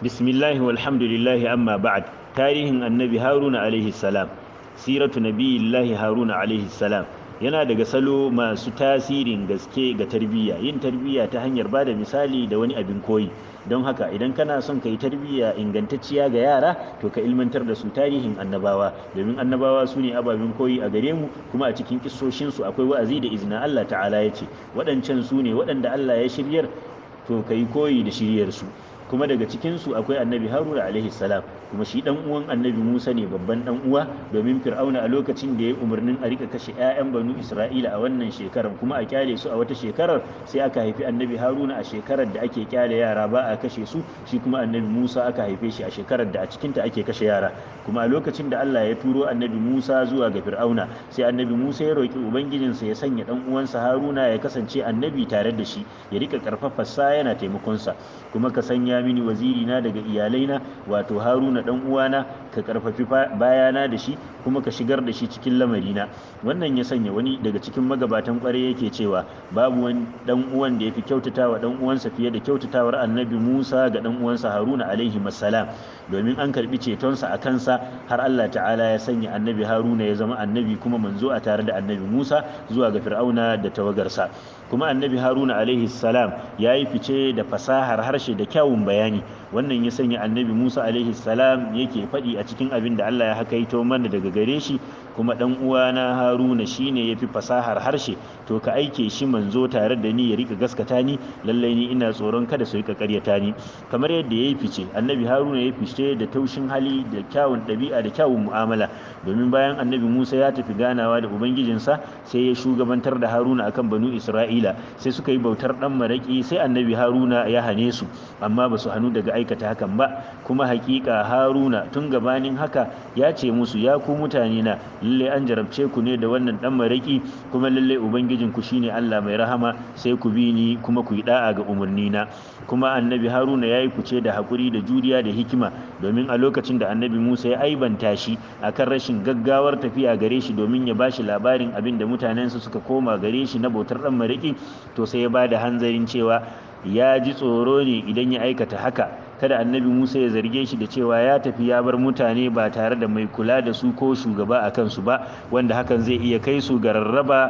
bismillahi walhamdulillahi amma ba'd tarihin annabi haruna alaihi salam siratu nabiyillahi haruna alaihi salam yana daga salo masu tasirin gaske ga tarbiyya yin tarbiyya ta hanyar ba da misali da wani abin koyi don haka idan kana son ka yi tarbiyya ingantacciya ga yara to ka ilmantar da su tarihin annabawa domin annabawa su ne ababen koyi a gare mu kuma a cikin kisoshinsu akwai wa'azi da izina Allah ta'ala ya ce waɗancan su ne waɗanda Allah ya shiryar to ka yi koyi da shiryarsu kuma daga cikinsu akwai annabi haruna alaihi salam kuma shi dan uwan annabi musa ne babban dan uwa domin fir'auna a lokacin da ya umarnin a rika kashe 'ya'yan banu isra'ila a wannan shekarar kuma a kyale su a wata shekarar sai aka haifi annabi haruna a shekarar da ake kyale yara ba a kashe su shi kuma annabi musa aka haife shi a shekarar da a cikinta ake kashe yara kuma a lokacin da allah ya turo annabi musa zuwa ga fir'auna sai annabi musa ya roki ubangijinsa ya sanya dan uwansa haruna ya kasance annabi tare da shi ya rika karfafarsa yana taimakonsa kuma ka sanya mini waziri na daga iyalaina wato haruna dan uwana ka karfafi bayana da shi kuma ka shigar da shi cikin lamarina wannan ya sanya wani daga cikin magabatan kwarai yake cewa babu wani dan uwan da yafi kyautatawa dan uwansa fiye da kyautatawar annabi Musa ga dan uwansa Haruna alaihi salam domin an karbi cetonsa a kansa har Allah ta'ala ya sanya annabi Haruna ya zama annabi kuma manzo a tare da annabi Musa zuwa ga Fir'auna da tawagarsa kuma annabi Haruna alaihi salam ya yi fice da fasahar harshe da kyawun bayani wannan ya sanya annabi Musa alaihi salam yake faɗi a cikin abin da Allah ya hakaito mana daga gare shi kuma dan uwana Haruna shine yafi fasahar harshe to ka aike shi manzo tare da ni ya rika gaskata ni lallai ni ina tsoron kada su rika karyata ni kamar yadda yayi fice annabi Haruna ya fice da taushin hali da kyawun ɗabi'a da kyawun mu'amala domin bayan annabi Musa ya tafi ganawa da ubangijinsa sai ya shugabantar da Haruna akan banu Isra'ila sai suka yi bautar dan maraki sai annabi Haruna ya hane su amma ba su hannu daga aikata hakan ba kuma hakika Haruna tun gabanin haka ya ce musu ya ku mutane na lalle an jarabce ku ne da wannan dan maraki kuma lalle ubangijin ku shine Allah mai rahama sai ku bi ni kuma ku yi da'a ga umarni na kuma annabi Haruna yayi kuce da hakuri da juriya da hikima domin a lokacin da annabi Musa ya aibanta shi akan rashin gaggawar tafiya gare shi domin ya bashi labarin abin da mutanensa suka koma gare shi na bautar dan maraki to sai ya bada hanzarin cewa ya ji tsoro ne idan ya aikata haka kada annabi musa ya zarge shi da cewa ya tafi ya bar mutane ba tare da mai kula da su ko shugaba a kansu ba wanda hakan zai iya kai su ga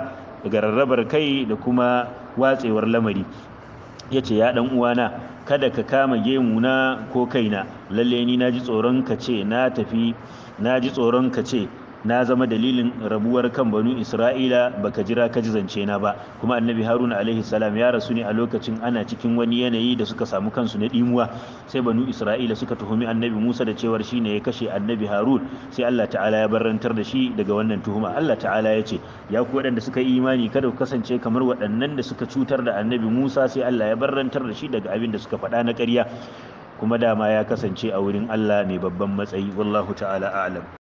rarrabar kai da kuma watsewar lamari ya ce ya ɗan uwana kada ka kama gemuna ko kaina lalle ni na ji tsoron ka ce na tafi na ji tsoron ka ce na zama dalilin rabuwar kan banu isra'ila baka jira ka ji zance na ba kuma annabi haruna alaihi salam ya rasu ne a lokacin ana cikin wani yanayi da suka samu kansu na dimuwa sai banu isra'ila suka tuhumi annabi musa da cewar shine ya kashe annabi harun sai allah ta'ala ya barrantar da shi daga wannan tuhuma allah ta'ala ya ce ya ku waɗanda suka yi imani kada ku kasance kamar waɗannan da suka cutar da annabi musa sai allah ya barrantar da shi daga abin da suka faɗa na ƙarya kuma dama ya kasance a wurin allah mai babban matsayi wallahu ta'ala a'lam